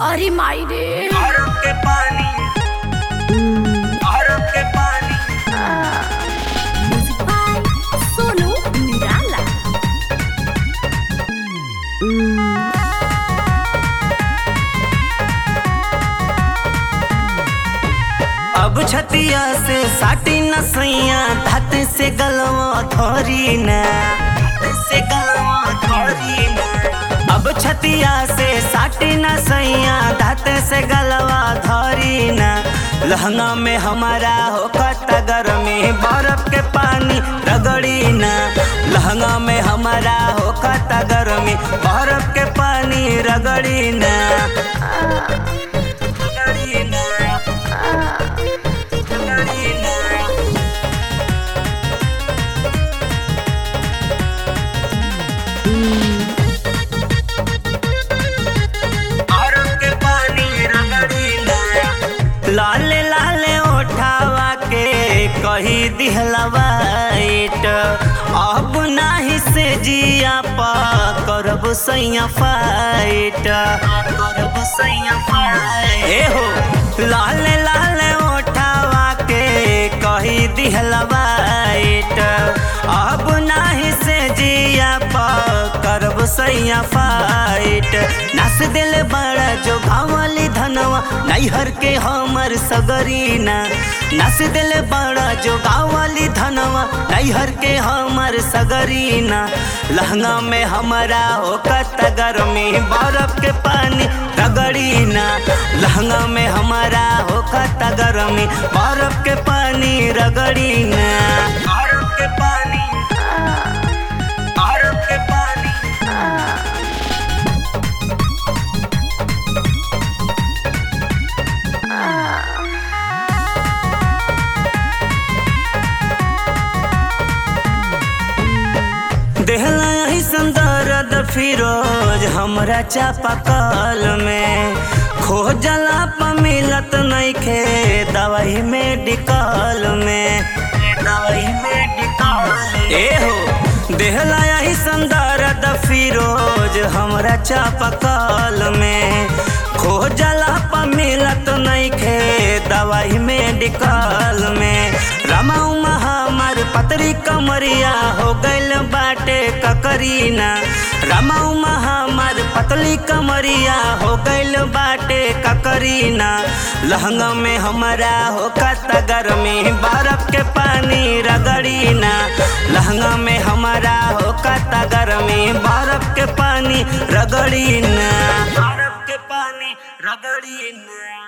अरे माई रे अरब के पानी अरब के पानी म्यूजिक बाय सोनू निराला अब छतिया से साटी न सैया धात से गलवा धोरी न धात से गलवा धोरी न अब छतिया से साटी न सैया धात से गलवा धोरी न लहंगा में हमारा हो कतगर में बर्फ के पानी रगड़ी न लहंगा में हमारा हो कतगर में बर्फ के पानी रगड़ी न रगड़ी न रगड़ी न अरब के पानी रगड़ी न लाले लाले उठावा के कही दिहलवाइट अब नाही से जिया पा करब सैया फाइट करब सैया फाइट ए हो लाले लाले उठावा के कही दिहलवाइट अब नाही से जिया पा करब सैया फाइट नस दिल बड़ा जो गावली धनवा नैहर के हमर सगरीना नस दिल बड़ा जो गावली धनवा नैहर के हमर सगरीना लहंगा में हमारा हो कतगर में बर्फ के पानी रगड़ीना लहंगा में हमारा हो कतगर में बर्फ के पानी रगड़ीना बर्फ के पानी बर्फ के पानी देहला ऐसन दर्द फिरोज हमरा चापाकल में खोजला प मिलत नइखे दवाई मेडिकल में दवाई मेडिकल ए हो देहला ऐसन दर्द फिरोज हमरा चापाकल में खोजला प मिलत नइखे दवाई मेडिकल में रमा उमा हमार पतरी कमरिया हो गइल बाटे ककरीना रमा उमा हमार पतली कमरिया हो गइल बाटे ककरीना लहंगा में हमारा हो कतगर में बर्फ के पानी रगड़ीना लहंगा में हमारा हो कतगर में बर्फ के पानी रगड़ीना बर्फ के पानी रगड़ीना